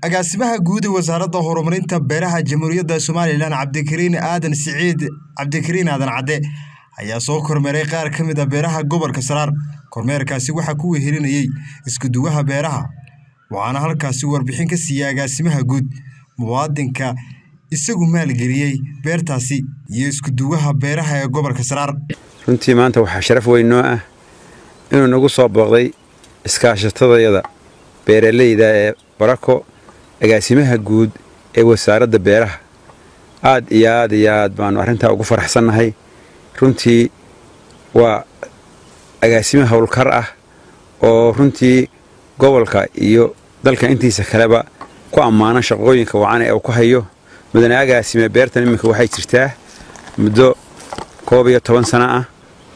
agaasimaha guud ee wasaaradda horumarinta beeraha jamhuuriyadda somalilan cabdikariin aadan siciid cabdikariin aadan cadde ayaa soo kormeeray qaar ka mid a beeraha gobolka saraar kormeerkaasi waxaa ku wehelinayey iskuduwaha beeraha waxaana halkaasi warbixin ka siiyey agaasimaha guud muwaadinka isagu maalgeliyey beertaasi iyo iskuduwaha beeraha ee gobolka saraar runtii maanta waxaa sharaf weyn noo ah inuu nagu soo booqday iskaashatadayada beeralayda ee barako agaasimaha guud ee wasaaradda beeraha aad iyo aad iyo aad baanu arrintaa ugu faraxsannahay runtii waa agaasimo howlkar ah oo runtii gobolka iyo dalka intiisa kaleba ku ammaana shaqooyinka wacana ee uu ku hayo mudane agaasime beertan iminka waxay jirtaa muddo koob iyo toban sano ah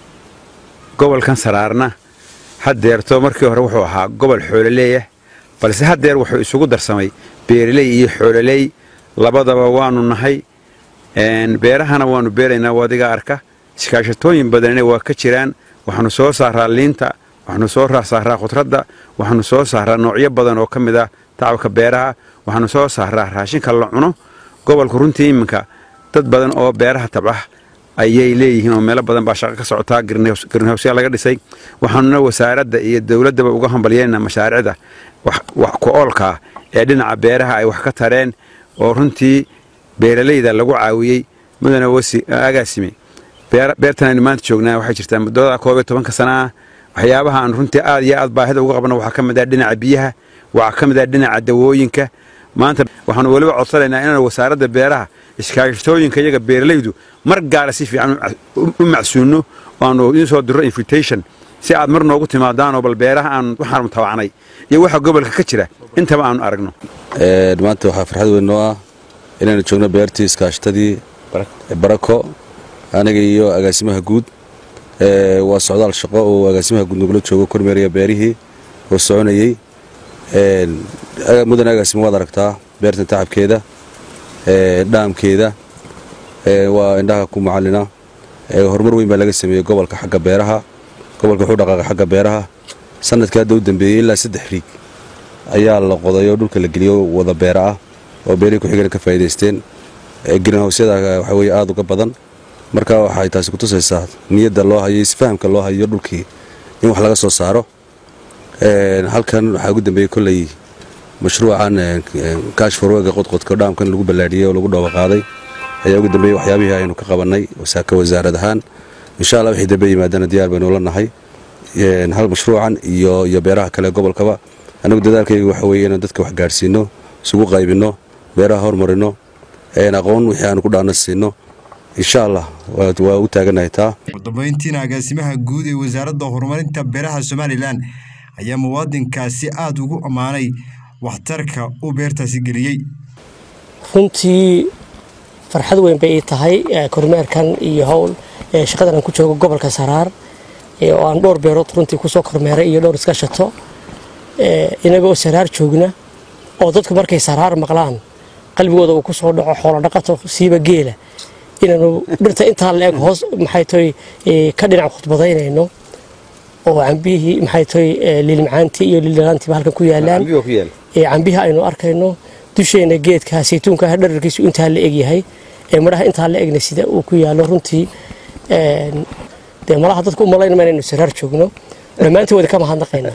gobolkan saraarna haddeerto markii hore wuxuu ahaa gobol xoololeeyah balse haddeer wuxuu isugu darsamay beeraley iyo xoololey labadaba waanu nahay beerahana waanu beeraynaa wadiga arka iskaashatooyin badanina waa ka jiraan waxaanu soo saaraa liinta waxaanu soo saaraa khudradda waxaanu soo saaraa noocyo badan oo ka mid ah tacabka beeraha waxaanu soo saaraa raashinka la cuno gobolku runtii iminka dad badan oo beeraha tabca ayay leeyihiin oo meelo badan baa shaqo ka socotaa greenhowsya laga dhisay waxaanuna wasaaradda iyo dowladdaba uga hambalyeynaa mashaariicda wax ku-oolkaa ee dhinaca beeraha ay wax ka tareen oo runtii beeralayda lagu caawiyey mudane agaasime beertan aynu maanta joognaa waxay jirtaa muddada koob iyo tobanka sana ah waxyaabaha aan runtii aad iyo aad baahida uga qabno waxaa ka mid ah dhinaca biyaha waxaa ka mid ah dhinaca dawooyinka maanta waxaanu weliba codsanaynaa inaan wasaaradda beeraha iskaashatooyinka iyaga beeralaydu mar gaara si fiican u macsuunno aanu idiin soo dirro invitation si aad mar noogu timaadaanoo bal beeraha aan waxaanu tabacnay iyo waxa gobolka ka jira intaba aanu aragno maanta waxaa farxad weyn noo ah inaynu joogno beertii iskaashatadii barako aniga iyo agaasimaha guud waa socdaal shaqo oo agaasimaha guud nagula joogo kormeeraya beerihii oo soconayey mudane agaasima waad aragtaa beertan tacabkeeda dhaamkeeda waa indhaha ku macalina horumar weyn baa laga sameeyey gobolka xagga beeraha gobolka wuxuu dhaqaaqa xagga beeraha sanadkii hadda u dambeeyey ilaa saddex riig ayaa la qoday oo dhulka la geliyo wada beera ah oo beerihii ku-xigana ka faa'iidaysteen greenhowsyada waxa weye aada uga badan marka waxay taasi kutusaysaa niyadda loo hayo isfahamka loo hayo dhulkii in wax laga soo saaro halkan waxaa ugu dambeeyey kolley mashruucan kaash forwega qodqodka dhaamkan lagu ballaadhiyey oo lagu dhooba qaaday ayaa ugu dambeeyey waxyaabihii aynu ka qabannay ka wasaarad ahaan insha allah wixii dambe yimaadana diyaar baynu la nahay hal mashruucan iyo iyo beeraha kale gobolkaba annagu dadaalkayga waxa weeye inaan dadka wax gaadhsiinno isugu qaybinno beeraha hormarino aqoon wixii aanu ku dhaana siinno insha allah waa u taaganahay taa udambayntiina agaasimaha guud ee wasaaradda horumarinta beeraha somalilan ayaa muwaadinkaasi aada ugu ammaanay waxtarka uu beertaasi geliyey runtii farxad weyn bay ii tahay kormeerkan iyo howl shaqadan aan ku joogo gobolka saraar oo aan dhowr beerood runtii kusoo kormeeray iyo dhowr iska shato inagoo saraar joogna oo dadku markay saraar maqlaan qalbigooda uu ku soo dhaco xoolo dhaqato siiba geela inaanu dhirta intaa la eg hoos maxay toy ka dhinac khudbadaynayno oo cambihii maxay toy liilmacaantii iyo liildhanaantiiba halkan ku yaalaan cambihii aynu arkayno dusheena geedka saytuunka dhararkiisu intaa la egyahay ee midhaha intaa la egna sida uu ku yaalo runtii dee malaha dadku umalaynama inaynu saraar joogno dhammaantii wada ka mahadnaqaynaa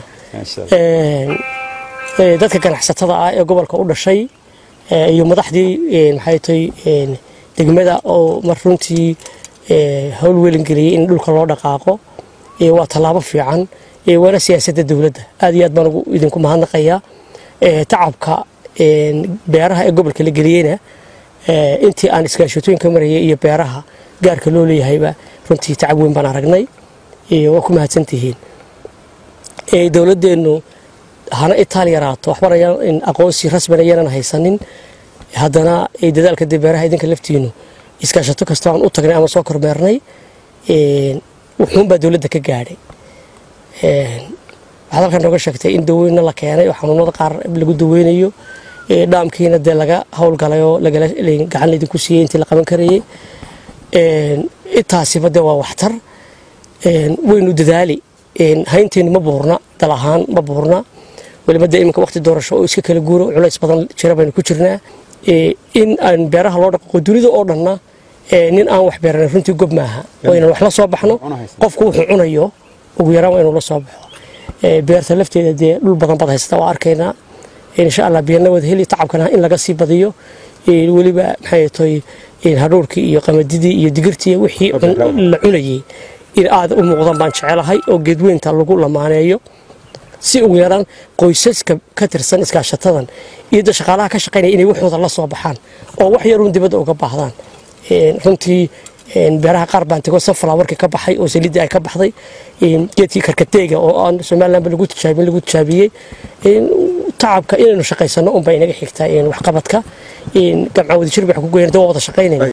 dadka ganacsatada ah ee gobolka u dhashay iyo madaxdii maxay toy degmada oo mar runtii howl welingeliyey in dhulka loo dhaqaaqo waa tallaabo fiican waana siyaasadda dowladda aad iyo aad baan idinku mahadnaqayaa tacabka beeraha ee gobolka la geliyeyna intii aan iskaashatooyinka marayay iyo beeraha gaarka loo leeyahayba runtii tacab weyn baan aragnay waa ku mahadsantihiin dowladdeennu hana itaal yaraato waxbana aqoonsi rasmina yanan haysanin haddana dadaalka dee beeraha idinka laftiinu iskaashato kastoo aan u tagnay ama soo kormeernay wuxuunbaa dowladda ka gaadhay waxaad halkan nooga sheegtay in daweyna la keenay oo xanuunada qaar lagu daweynayo dhaamkiina dee laga howlgalay oo gacan laydinku siiyey intii la qaban karayey intaasiba dee waa waxtar waynu dadaali haynteenu ma buurna dal ahaan ma buurna weliba dee iminka waqti doorasho oo iska kala guuro culays badan jira baynu ku jirnaa in aan beeraha loo dhaqaqo dunida oo dhanna nin aan wax beeranin runtii gob maaha waa inaan wax la soo baxno qofku wuxuu cunayo ugu yaraan waa inuu la soo baxo beerta lafteeda dee dhul badan bad haysta waa arkaynaa insha allah biyana wada heli tacabkana in laga sii badiyo weliba maxay toy hadhuurkii iyo qamadidii iyo digirtii wixii la cunayay in aad u muuqdan baan jecelahay oo geedweynta lagu lamaaneeyo si ugu yaraan qoysaska ka tirsan iskaashatadan iyo da shaqaalaha ka shaqaynaya inay waxooda la soo baxaan oo wax yaruun dibadda uga baahdaan runtii beeraha qaar baan tego sunflowerkii ka baxay oo saliiddii ay ka baxday geedkii karkateega oo aan somalilandba lagu tijaabin lagu tijaabiyey tacabka inaynu shaqaysano unbaa inaga xigtaa waxqabadka gamca wadajir baan ku goyn waa wada shaqaynayna